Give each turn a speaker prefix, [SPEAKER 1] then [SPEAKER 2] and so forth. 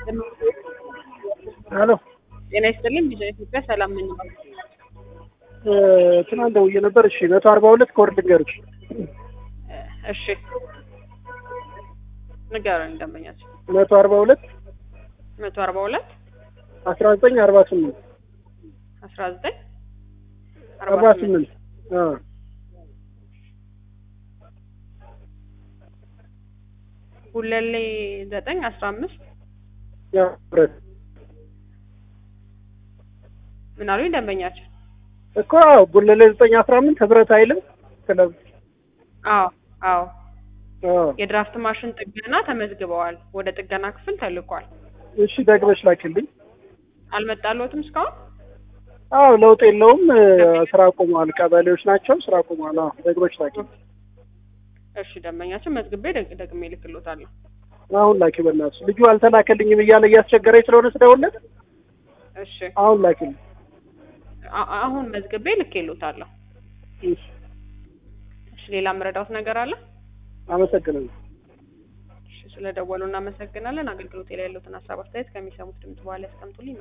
[SPEAKER 1] ሄሎ
[SPEAKER 2] ጤና ይስጥልኝ። ቢዛ ኢትዮጵያ ሰላም ምን ነው?
[SPEAKER 1] ትናንት ደውዬ ነበር። እሺ መቶ አርባ ሁለት ኮድ ልንገርሽ።
[SPEAKER 2] እሺ ንገረኝ ደንበኛችን።
[SPEAKER 1] መቶ አርባ ሁለት
[SPEAKER 2] መቶ አርባ ሁለት
[SPEAKER 1] አስራ ዘጠኝ አርባ ስምንት
[SPEAKER 2] አስራ ዘጠኝ
[SPEAKER 1] አርባ ስምንት
[SPEAKER 2] ሁለሌ ዘጠኝ አስራ አምስት
[SPEAKER 1] ብረት
[SPEAKER 2] ምን አሉኝ ደንበኛችን?
[SPEAKER 1] እኮ ጉለሌ ዘጠኝ አስራ አምስት ህብረት አይልም ክለብ
[SPEAKER 2] አዎ አዎ
[SPEAKER 1] አዎ።
[SPEAKER 2] የድራፍት ማሽን ጥገና ተመዝግበዋል። ወደ ጥገና ክፍል ተልኳል።
[SPEAKER 1] እሺ ደግመሽ ላኪልኝ።
[SPEAKER 2] አልመጣልዎትም እስካሁን?
[SPEAKER 1] አዎ ለውጥ የለውም። ስራ ቆመዋል። ቀበሌዎች ናቸው ስራ ቆመዋል። አዎ ደግመሽ ላኪልኝ።
[SPEAKER 2] እሺ ደንበኛችን መዝግቤ ደግ- ደግሜ እልክልዎታለሁ።
[SPEAKER 1] አሁን ላኪ በእናትሽ። ልጁ አልተላከልኝም እያለ እያስቸገረኝ ስለሆነ ስደውልለት
[SPEAKER 2] እሺ
[SPEAKER 1] አሁን ላኪልኝ።
[SPEAKER 2] አ- አሁን መዝግቤ ልኬልዎታለሁ።
[SPEAKER 1] እሺ
[SPEAKER 2] እሺ ሌላ የምረዳዎት ነገር አለ?
[SPEAKER 1] አመሰግናለሁ።
[SPEAKER 2] እሺ ስለደወሉ እናመሰግናለን። አገልግሎት ላይ ያለዎትን ሀሳብ አስተያየት ከሚሰሙት ድምጽ በኋላ ያስቀምጡልኝ።